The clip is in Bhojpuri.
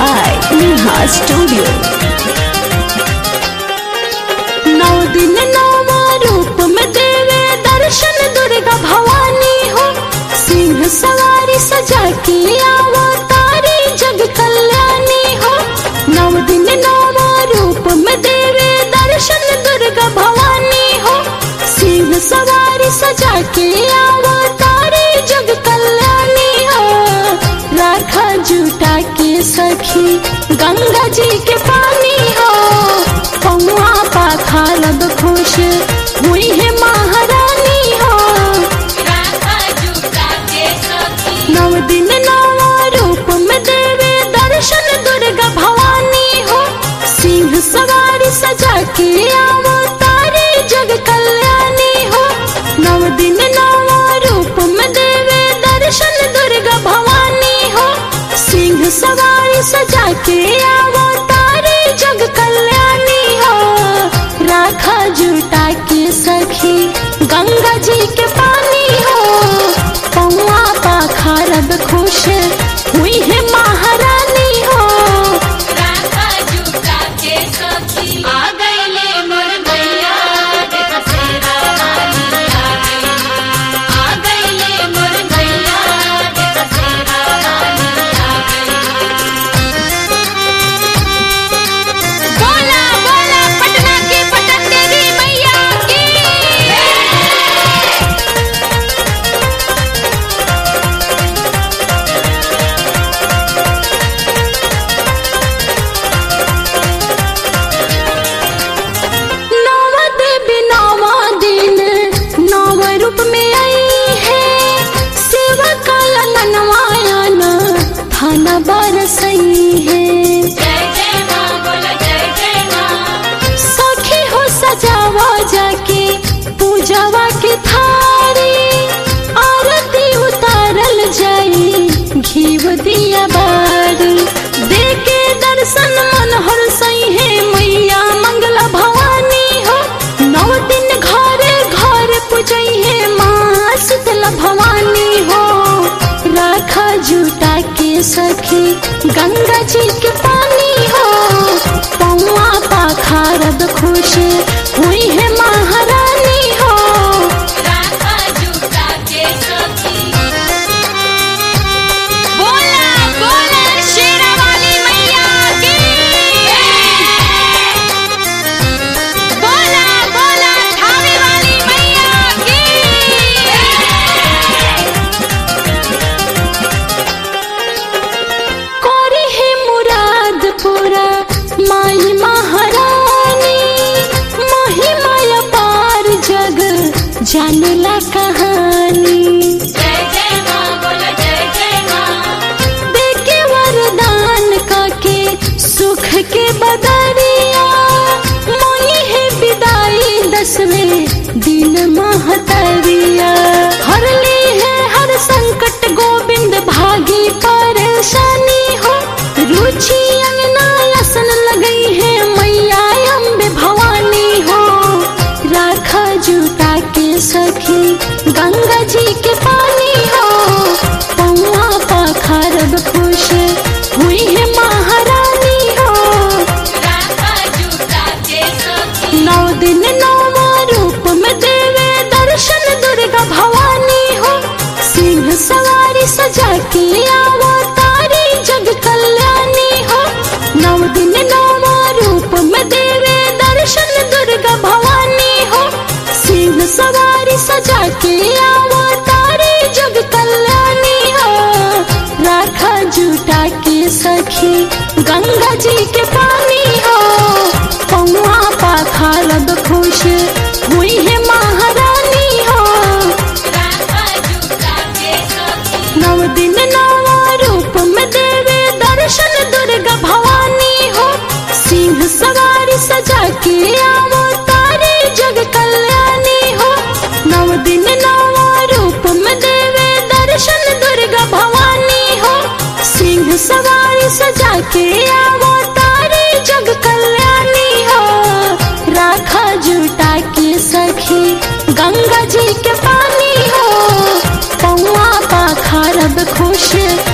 by Neha Studio. नौ दिन नौवा रूप में देवे दर्शन दुर्गा भवानी हो सिंह सवारी सजा के आवा तारी जग कल्याणी हो नौ दिन नौवा रूप में देवे दर्शन दुर्गा भवानी हो सिंह सवारी सजा के आवा तारी जग कल्याणी हो राखा जुटा के सखी गंगा जी के पानी हो पौआ पाखालब खुश हुई है महारानी हो नव दिन नवा रूप में देवे दर्शन दुर्गा भवानी हो सिंह सवारी सजा के आवो तारे जग कल्याणी हो नव दिन नवा रूप में देवे दर्शन दुर्गा भवानी हो सिंह सवारी सजा के आवो तारे जग कल्याणी हो राखा जुटा के सखी गंगा जी के पानी हो पौआ पाखारब खुश हुई है महारानी हो बोला बोला पटना की पटन देवी मैया की नवा देवी नवा दिन नव रूप में आई है सेवा काला ननवायाना थाना बरसई है सखी हो सजावा जाके पूजावा के थारी आरती उतारल जाई घीव दिया बारी देके दर्शन मन हर सही है मैया मंगला भवानी हो नौ दिन घरे घर पूजई है माँ शीतला भवानी हो राखा जुटा के सखी गंगा जी के पानी हो पौआ पाखारब खुश हुई है महारानी हो बोला बोला शेरा वाली मैया की बोला बोला थावे वाली मैया की कोरी है मुराद पूरा माई महारानी महिमा पार जग जानला कहानी देके वरदान काके सुख के बदरिया मोई है विदाई दसवें दिन महतरिया हर ली है हर संकट गोविंद भागी परेशानी हो रुचि अंगना असन लगई है मैया अम्बे भवानी हो राखा जुटा के सखी गंगा जी के पानी हो पौआ पाखारब खुश हुई है महारानी हो नौ दिन नौवा रूप में देवे दर्शन दुर्गा भवानी हो सिंह सवारी सजा के आवो तारी जग कल्याणी हो नौ दिन नौवा रूप में देवे दर्शन दुर्गा भवानी हो सिंह सवारी सजा के आवो तारी जग कल्याणी हो राखा जुटा के सखी गंगा जी के पानी हो पौआ पाखारब खुश हुई है महारानी हो नव दिन नवा रूप में देवे दर्शन दुर्गा भवानी हो सिंह सवारी सजा के आवो तारे जग कल्याणी हो नव दिन नवा रूप में देवे दर्शन दुर्गा भवानी हो सिंह सवारी सजा के आवो तारे जग कल्याणी हो राखा जुटा के सखी गंगा जी के पानी हो पौआ पाखारब खुश